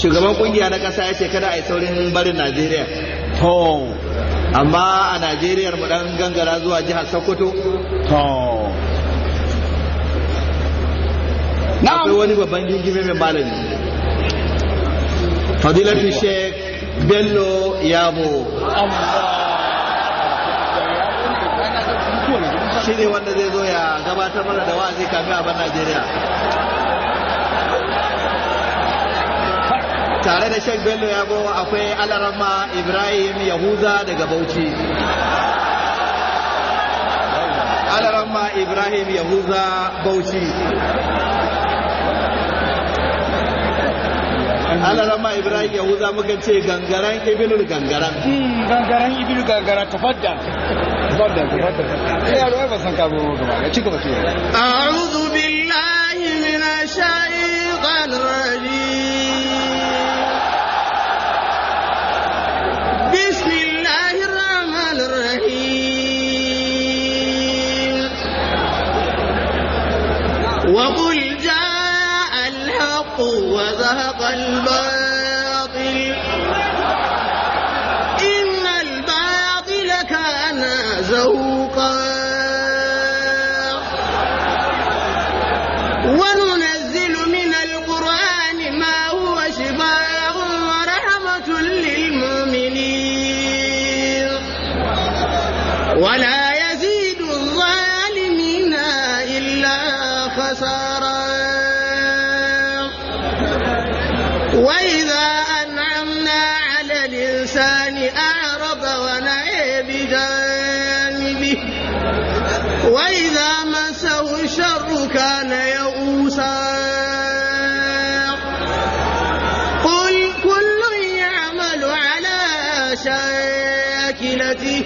shugaban kungiya na kasa ya ce kada a yi saurin barin najeriya to amma a najeriya mu dan gangara zuwa jihar sokoto to akwai wani babban gingime mai malami fadilatu sheikh bello yabo shi ne wanda zai zo ya gabatar mana da wa'azi kafin a bar najeriya tare da sheikh bello yabo akwai alarama ibrahim yahuza daga bauchi alarama ibrahim yahuza bauchi alarama ibrahim yahuza muka ce gangaren ibnul gangaren gangaren ibilu gangara tafaddal tafaddal tafaddal sai yaro ai ba san ka zo gaba ya ci gaba ce أعوذ بالله من الشيطان الرجيم بسم الله الرحمن الرحيم وقل جاء الحق وزهق الباطل إن الباطل كان زهوقا وننزل من القرآن ما هو شفاء ورحمة للمؤمنين ولا يزيد الظالمين إلا خسارا وإذا أنعمنا على الإنسان أعرض ونأى بجانبه وإذا مسه الشر كان يئوسا قل كل يعمل على شاكلته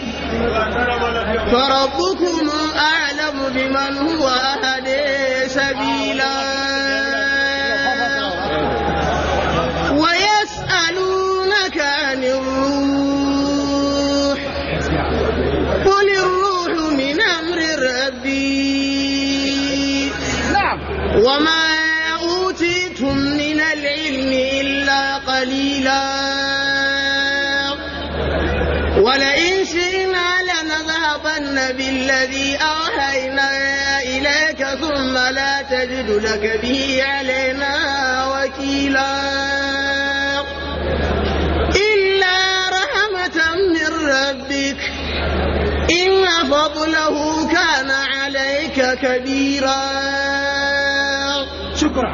فربكم أعلم بمن هو أهدي سبيلا ويسألونك عن الروح قل الروح من أمر ربي na'am وما أوتيتم من العلم إلا قليلا ولئن شئنا لنذهبن بالذي أوحينا إليك ثم لا تجد لك به علينا وكيلا إلا رحمة من ربك إن فضله كان عليك كبيرا shukra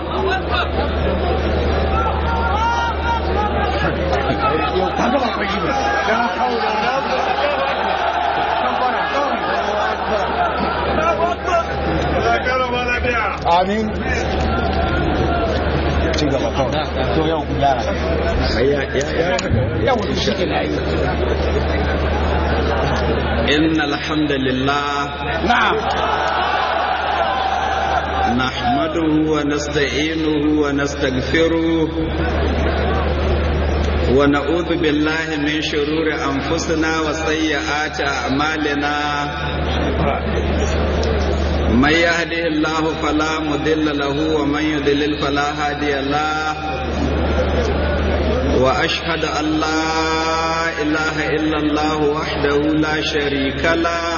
yau ka gaba kwaji ba dan kawo da amin ci gaba kawai to yau ku gyara yau to shi ke na yi إن الحمد لله na'am نحمده ونستعينه ونستغفره ونعوذ بالله من شرور أنفسنا وسيئات أعمالنا من يهده الله فلا مضل له ومن يضلل فلا هادي له وأشهد أن لا إله إلا الله وحده لا شريك له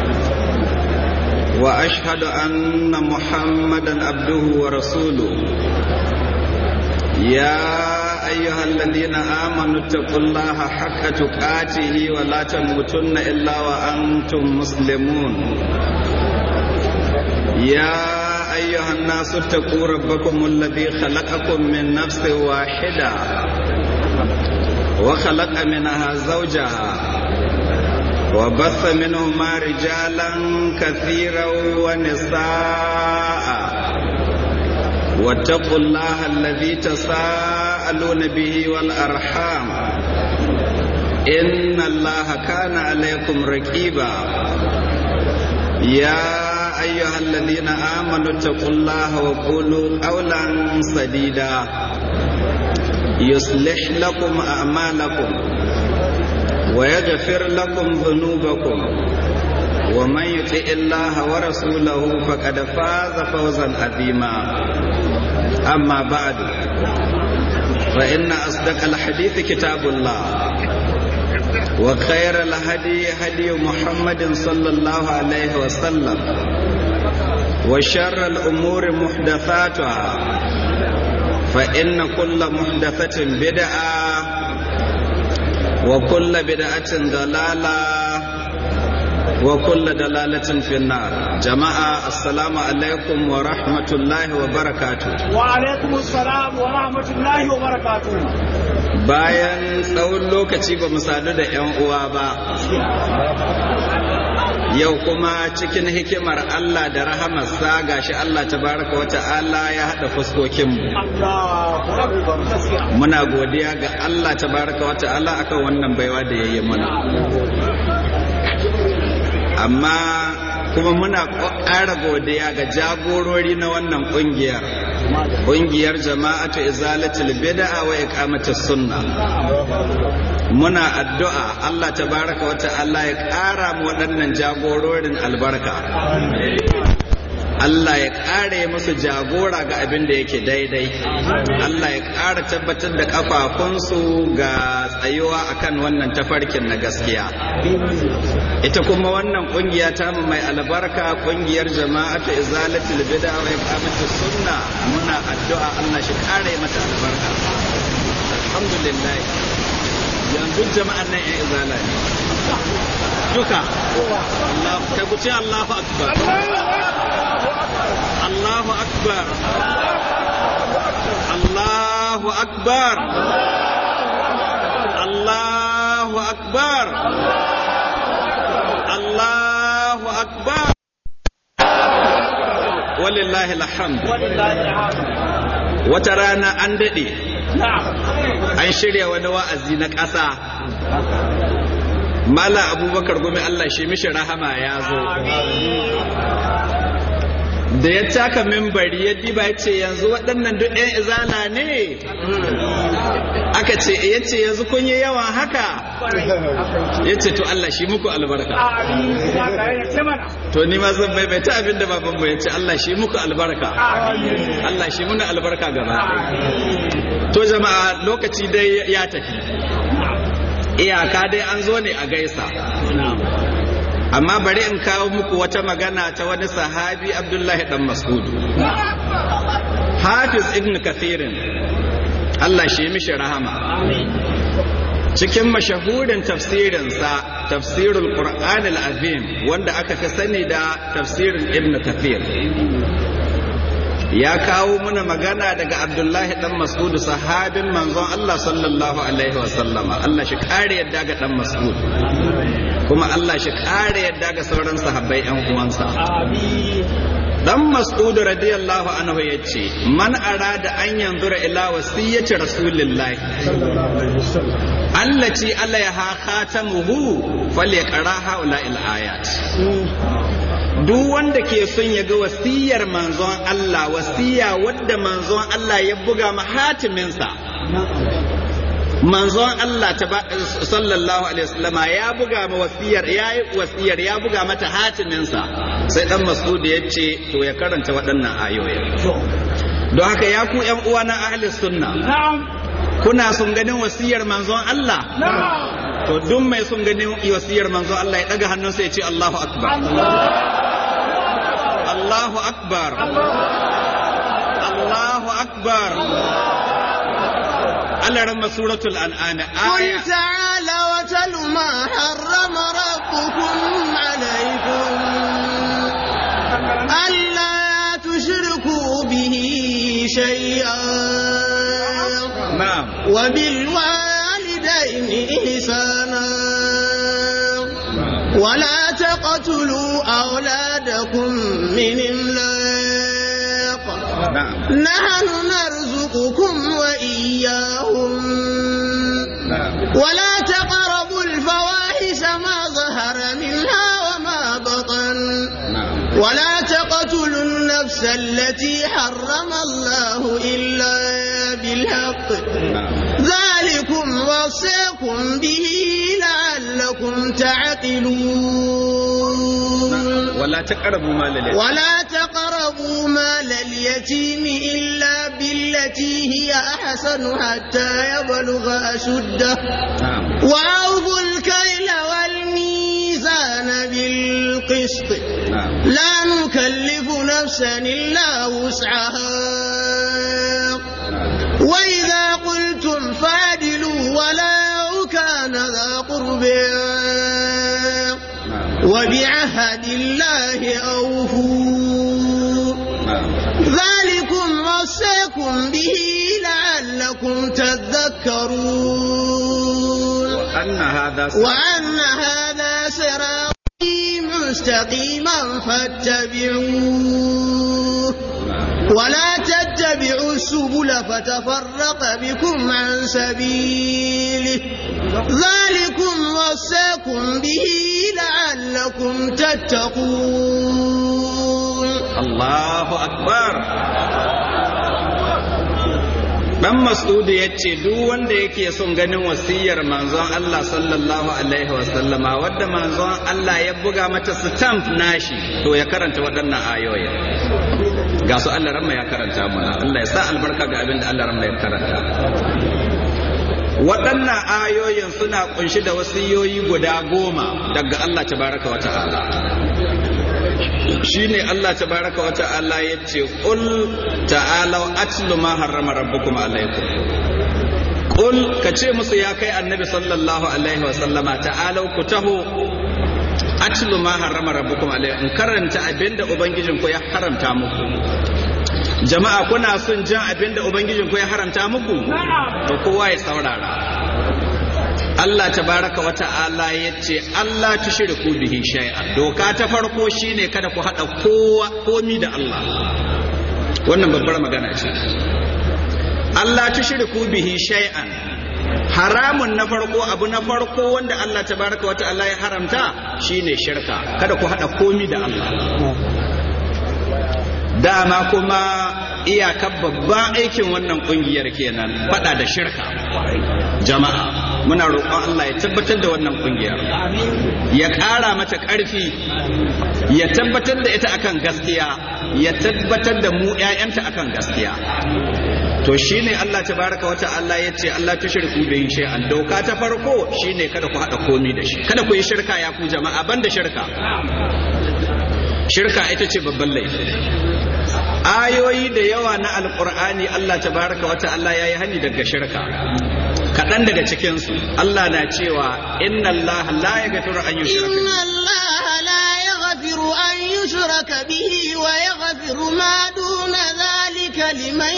واشهد ان محمدا عبده ورسوله يا ايها الذين امنوا اتقوا الله حق تقاته ولا تموتن الا وانتم مسلمون يا ايها الناس اتقوا ربكم الذي خلقكم من نفس واحده وخلق منها زوجها وبث منهما رجالا كثيرا ونساء واتقوا الله الذي تساءلون به والارحام ان الله كان عليكم رقيبا يا ايها الذين امنوا اتقوا الله وقولوا قولا سديدا يصلح لكم اعمالكم ويغفر لكم ذنوبكم ومن يطع الله ورسوله فقد فاز فوزا عظيما اما بعد فإن أصدق الحديث كتاب الله وخير الهدي هدي محمد صلى الله عليه وسلم وشر الأمور محدثاتها فإن كل محدثة بدعة وكل بدعة ضلالة وكل دلالة في النار جماعة السلام عليكم ورحمة الله وبركاته وعليكم السلام ورحمة الله وبركاته bayan tsawon lokaci ba mu sadu da 'yan uwa ba yau kuma cikin hikimar Allah da rahamarsa gashi Allah tabaraka wa ta'ala ya haɗa fuskokinmu muna godiya ga Allah tabaraka wa ta'ala akan wannan baiwa da ya yi mana amma kuma muna ƙara godiya ga jagorori na wannan ƙungiyar ƙungiyar jama'atu izalatul bid'a wa iqamatus sunna muna addu'a Allah tabaraka wa ta'ala ya ƙara mu waɗannan jagororin albarka Allah ya ƙare musu jagora ga abin da yake daidai Allah ya ƙara tabbatar da ƙafafunsu ga tsayuwa akan wannan tafarkin na gaskiya ita kuma wannan ƙungiya ta mu mai albarka ƙungiyar jama'atu izalatul bid'a wa iqamatus sunna muna addu'a Allah shi ƙare mata albarka alhamdulillah yanzu jama'an nan ya izala ne duka Allah kai ku ce Allahu akbar Allahu akbar Allahu akbar Allahu akbar Allahu akbar walillahi alhamd wata rana an dade an shirya wani wa'azi na ƙasa Mala abubakar gumi Allah shi mishi rahama ya zo da ya taka mimbari ya diba ya ce yanzu waɗannan duk ɗan izala ne aka ce ya ce yanzu kun yi yawa haka ya ce to Allah shi muku albarka to ni ma zan maimaita abin da babanmu ya ce Allah shi muku albarka Allah shi muna albarka gaba to jama'a lokaci dai ya tafi iyaka dai an zo ne a gaisa amma bari in kawo muku wata magana ta wani sahabi abdullahi dan mas'udu hafiz ibn kathirin Allah shi mishi rahama cikin mashahurin tafsirinsa tafsirul qur'an al-azim wanda aka fi sani da tafsirin ibn kathir ya kawo muna magana daga abdullahi dan mas'ud sahabin manzon Allah sallallahu alaihi wasallama Allah shi kare yadda ga dan mas'ud kuma Allah shi kare yadda ga sauran sahabbai yan uwansa dan mas'ud radiyallahu anhu yace man arada an yanzura ila wasiyyati rasulillahi allati alaiha khatamuhu falyaqra haula al ayat duk wanda ke son ya ga wasiyar manzon Allah wasiya wadda manzon Allah ya buga mahatiminsa manzon Allah ta sallallahu alaihi wasallama ya buga ma wasiyar ya yi wasiyar ya buga mata hatiminsa sai dan Mas'ud ya ce to ya karanta waɗannan ayoyin don haka ya ku ƴan uwa na ahli sunna kuna son ganin wasiyar manzon Allah to duk mai son ganin wasiyar manzon Allah ya daga hannunsa ya ce Allahu akbar Allahu akbar Allahu akbar Allah ramma suratul an'am aya قل تعالى وتل ما حرم ربكم عليكم ألا تشركوا به شيئا na'am وبالوالدين إحسانا ولا تقتلوا أولادكم من إملاق na'am نحن نرزقكم وإياهم na'am ولا تقربوا الفواحش ما ظهر منها وما بطن na'am ولا تقتلوا النفس التي حرم الله إلا بالحق na'am ذلكم وصيكم به لعلكم تعقلون wala taqrabu mal al ولا تقربوا تقربوا مال اليتيم إلا بالتي هي أحسن حتى يبلغ أشده na'am وأوفوا الكيل والميزان بالقسط na'am لا نكلف نفسا إلا وسعها وإذا قلتم فعدلوا ولو كان ذا قربى na'am وبعهد الله أوفوا na'am ذلكم وصيكم به لعلكم تذكرون anna hadha وأن هذا صراطي مستقيما فاتبعوه ولا تتبعوا السبل فتفرق بكم عن سبيله ذلكم وصاكم به لعلكم تتقون Allahu akbar Dan Mas'udu ya ce duk wanda yake son ganin wasiyar manzon Allah sallallahu alaihi wasallama wadda manzon Allah ya buga mata stamp nashi to ya karanta waɗannan ayoyin ga su Allah ramma ya karanta mana Allah ya sa albarka ga abin da Allah ramma ya karanta waɗannan ayoyin suna kunshi da wasiyoyi guda goma daga Allah tabaraka wa ta'ala shine Allah tabaraka wa ta'ala yace qul ta'alu atlu ma harrama rabbukum alaykum qul kace musu ya kai annabi sallallahu alaihi wa sallama ta'alu ku taho atlu ma harrama rabbukum alaykum karanta abinda ubangijin ku ya haramta muku jama'a kuna son jin abinda ubangijin ku ya haramta muku to kowa ya saurara Allah tabaraka wa ta'ala ya ce Allah tushriku bihi shay'an doka ta farko shine kada ku hada kowa komi da Allah wannan babbar magana ce Allah tushriku bihi shay'an haramun na farko abu na farko wanda Allah tabaraka wa ta'ala ya haramta shine shirka kada ku hada komi da Allah dama kuma iyakar babban aikin wannan kungiyar kenan fada da shirka jama'a muna roƙon Allah ya tabbatar da wannan kungiyar ya ƙara mata ƙarfi ya tabbatar da ita akan gaskiya ya tabbatar da mu ƴaƴanta akan gaskiya to shine Allah tabaraka wata Allah ya ce Allah tushriku bihi shay'an doka ta farko shine kada ku hada komi da shi kada ku yi shirka ya ku jama'a banda shirka shirka ita ce babban laifi ayoyi da yawa na alkur'ani Allah tabaraka wa ta'ala yayi hani daga shirka kaɗan daga cikinsu Allah na cewa inna Allah la yaghfiru an yushraka إن الله لا يغفر أن يشرك به ويغفر ما دون ذلك لمن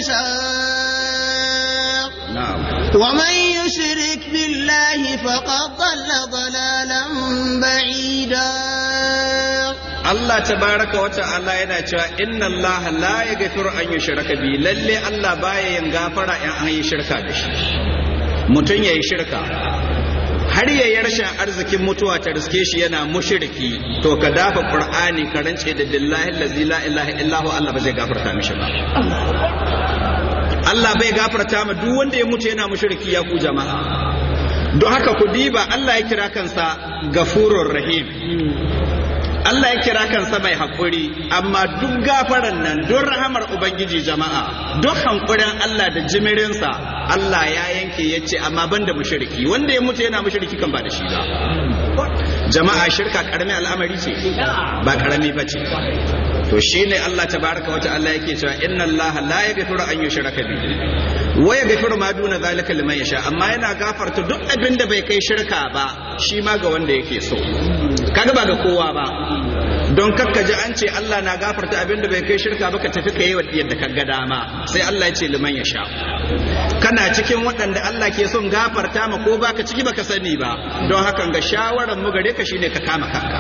يشاء na'am ومن يشرك بالله فقد ضل ضلالا بعيدا Allah tabaraka wa ta'ala yana cewa inna Allah la yaghfiru an yushraka bi lalle Allah baya yin gafara in an yi shirka da shi mutum yayi shirka har ya yi rashin arzikin mutuwa ta riske shi yana mushriki to ka dafa qur'ani ka rance da billahi allazi la ilaha illa hu Allah ba zai gafarta mishi ba Allah bai gafarta ma duk wanda ya mutu yana mushriki ya ku jama'a don haka ku diba Allah ya kira kansa gafurur rahim Allah ya kira kansa mai haƙuri amma duk gafaran nan don rahamar Ubangiji jama'a duk hankurin Allah da jimirinsa Allah ya yanke ya ce amma ban da mushriki wanda ya mutu yana mushriki kan ba da shi ba jama'a shirka karami al'amari ce ba karami ba ce to shine Allah tabaraka wa ta'ala yake cewa inna Allah la yaghfiru an yushraka bihi wa yaghfiru ma duna zalika liman yasha amma yana gafarta duk abin da bai kai shirka ba shi ma ga wanda yake so kaga ba ga kowa ba don kakka ji an ce Allah na gafarta abin da bai kai shirka ba ka tafi ka yi yadda ka ga dama sai Allah ya ce liman ya sha kana cikin waɗanda Allah ke son gafarta ma ko baka ciki baka sani ba don hakan ga shawaran mu gare ka shine ka kama kanka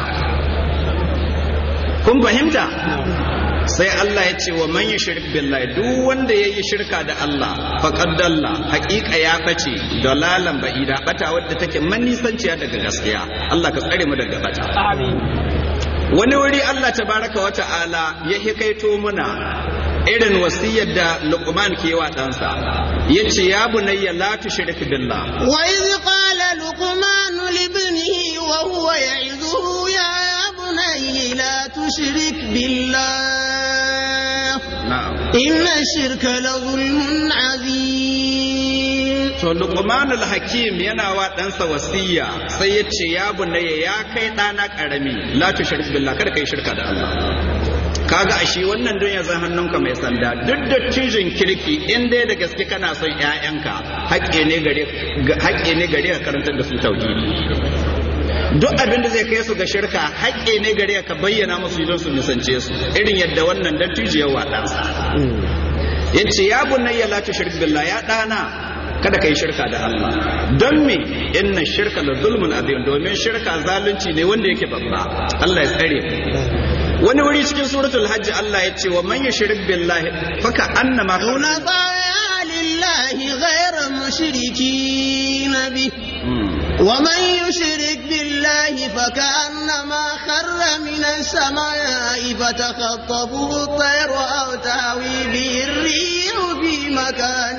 kun fahimta sai Allah ya ce wa man yushrik billahi duk wanda yayi shirka da Allah faqad dalla haqiqa ya bace dalalan ba'ida bata wadda take manisanciya daga gaskiya Allah ka tsare mu daga bata amin wani wuri Allah tabaraka wa ta'ala ya hikaito muna irin wasiyar da Luqman ke wa ɗansa yace ya bunayya la tushrik billah wa idh qala luqman li ibnihi wa huwa ya'izuhu ya bunayya la tushrik billah إن الشرك لظلم عظيم to luqmanul hakim yana wa ɗansa wasiya sai ya ce ya bunayya ya kai ɗana ƙarami la tushrik billah kada kai shirka da Allah kaga ashe wannan don ya zan hannunka mai sanda duk da cijin kirki in dai da gaske kana son ƴaƴanka haƙƙi ne gare haƙƙi ne gare ka karantar da su tauhidi duk abin da zai kai su ga shirka haƙƙi ne gare ka bayyana musu don su nisance su irin yadda wannan dattijo ya wa ɗansa yace ya bunayya la tushrik billah ya ɗana kada ka yi shirka da Allah don me inna shirka la zulmun azim domin shirka zalunci ne wanda yake babba Allah ya tsare wani wuri cikin suratul hajj Allah ya ce wa man yushrik billahi faka annama حنفاء لله غير مشركين به ومن يشرك بالله فكأنما خر من السماء فتخطفه الطير أو تهوي به الريح في مكان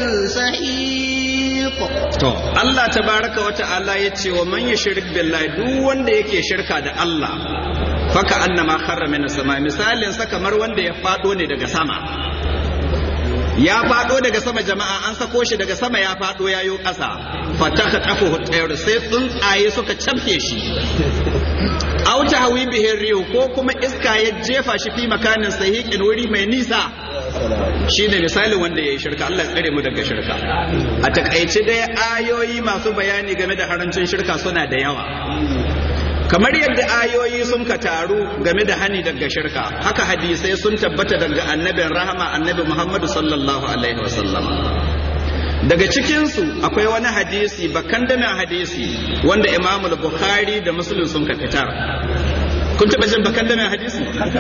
سحيق to Allah tabaraka wa ta'ala ya ce wa man yushrik billahi duk wanda yake shirka da Allah faka annama kharra min sama misalin sa kamar wanda ya fado ne daga sama ya fado daga sama jama'a an sako shi daga sama ya fado yayo ƙasa fataka tafu tsayar sai tsuntsaye suka camfe shi aw tahwi bihi rihu ko kuma iska ya jefa shi fi makanin sahiqin wuri mai nisa shine misalin wanda yayi shirka Allah ya tsare mu daga shirka a takaice dai ayoyi masu bayani game da harancin shirka suna da yawa kamar yadda ayoyi sun ka taru game da hani daga shirka haka hadisai sun tabbata daga annabin rahama annabi muhammadu sallallahu alaihi wasallam daga cikinsu akwai wani hadisi bakan damin hadisi wanda imamul bukhari da muslim sun ka fitar kun taɓa jin bakan damin hadisi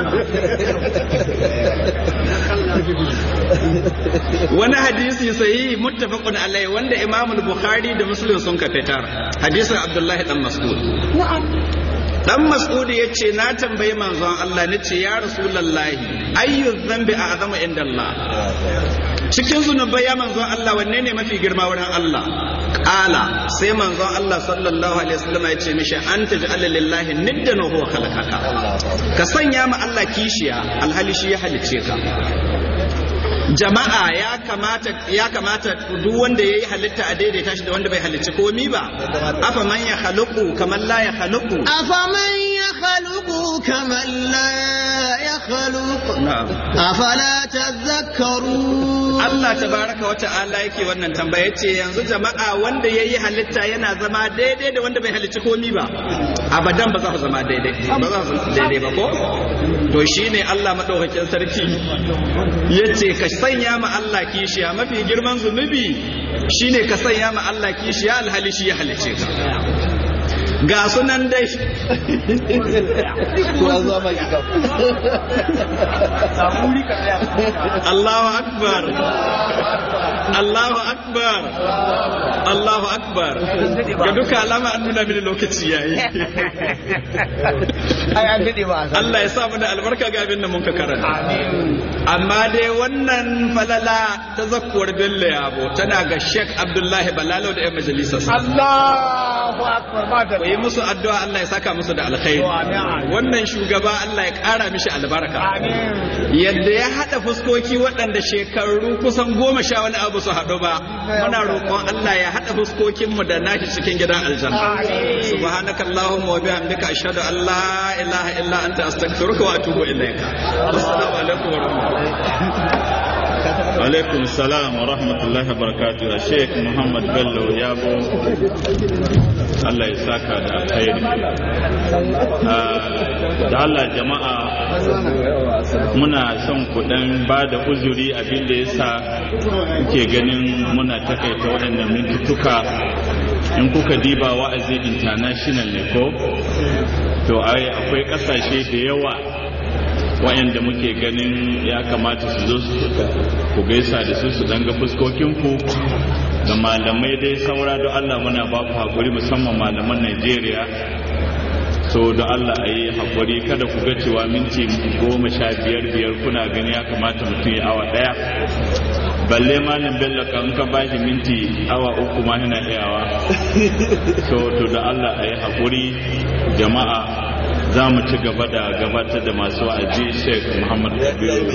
wani hadisi sahihi muttafaqun alaihi wanda imamul bukhari da muslim sun ka fitar hadisin abdullahi dan mas'ud dan mas'ud ya ce na tambayi manzon Allah na ce ya rasulullahi ayyu dhanbi a'zamu inda Allah cikin zunubai ya manzon Allah wanne ne mafi girma wurin Allah qala sai manzon Allah sallallahu alaihi wasallam ya ce mishi anta ja'ala lillahi niddan wa huwa khalaqaka ka sanya ma Allah kishiya alhali shi ya halicce ka jama'a ya kamata ya kamata duk wanda yayi halitta a daidaita shi da wanda bai halicci komi ba afa man ya khaluqu kamar la ya khaluqu أفمن يخلق كمن لا يخلق na'am أفلا تذكرون Allah tabaraka wa ta'ala yake wannan tambaya ce yanzu jama'a wanda yayi halitta yana zama daidai da wanda bai halicci komi ba abadan ba za su zama daidai ba za su zama daidai ba ko to shine Allah madaukakin sarki yace ka sanya ma Allah kishiya mafi girman zunubi shine ka sanya ma Allah kishiya alhali shi ya halicce ka ga sunan dai Allahu akbar Allahu akbar Allahu akbar ga duka alama an nuna mini lokaci yayi ai an dade ba a Allah ya sa mu da albarka ga abin da mun ka karanta amma dai wannan falala ta zakkuwar Bello Yabo tana ga Sheikh Abdullahi Balalo da 'yan majalisar Allahu akbar ba da ku yi musu addu'a Allah ya saka musu da alkhairi wannan shugaba Allah ya ƙara mishi albarka amin yadda ya haɗa fuskoki waɗanda shekaru kusan goma sha wani abu su haɗu ba muna roƙon Allah ya haɗa fuskokinmu da nashi cikin gidan aljanna subhanaka allahumma wa bihamdika ashhadu an la ilaha illa anta astaghfiruka wa atubu ilayka assalamu alaikum wa rahmatullahi alaikum salam wa rahmatullahi wa barakatuh sheikh muhammad bello yabo allah ya saka da alkhairi Ah, da allah jama'a muna son kudan ba da uzuri abinda ya sa kuke ganin muna takaita waɗannan mintutuka in kuka diba wa'azi international ne ko to ai akwai ƙasashe da yawa wayanda muke ganin ya kamata su zo su ku gaisa da su su danga fuskokinku da malamai dai saura da Allah muna ba ku haƙuri musamman malaman Najeriya so da Allah a yi haƙuri kada ku ga cewa minti goma sha biyar biyar kuna gani ya kamata mutum ya awa ɗaya balle malam bello kan ka ba shi minti awa uku ma yana iyawa so to da Allah a yi haƙuri jama'a za mu ci gaba da gabatar da masu wa'azi sheikh muhammad kabiru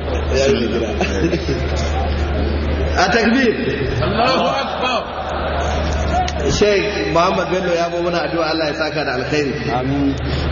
a takbir Sheikh Muhammad Bello ya bo mana addu'a Allah ya saka da alkhairi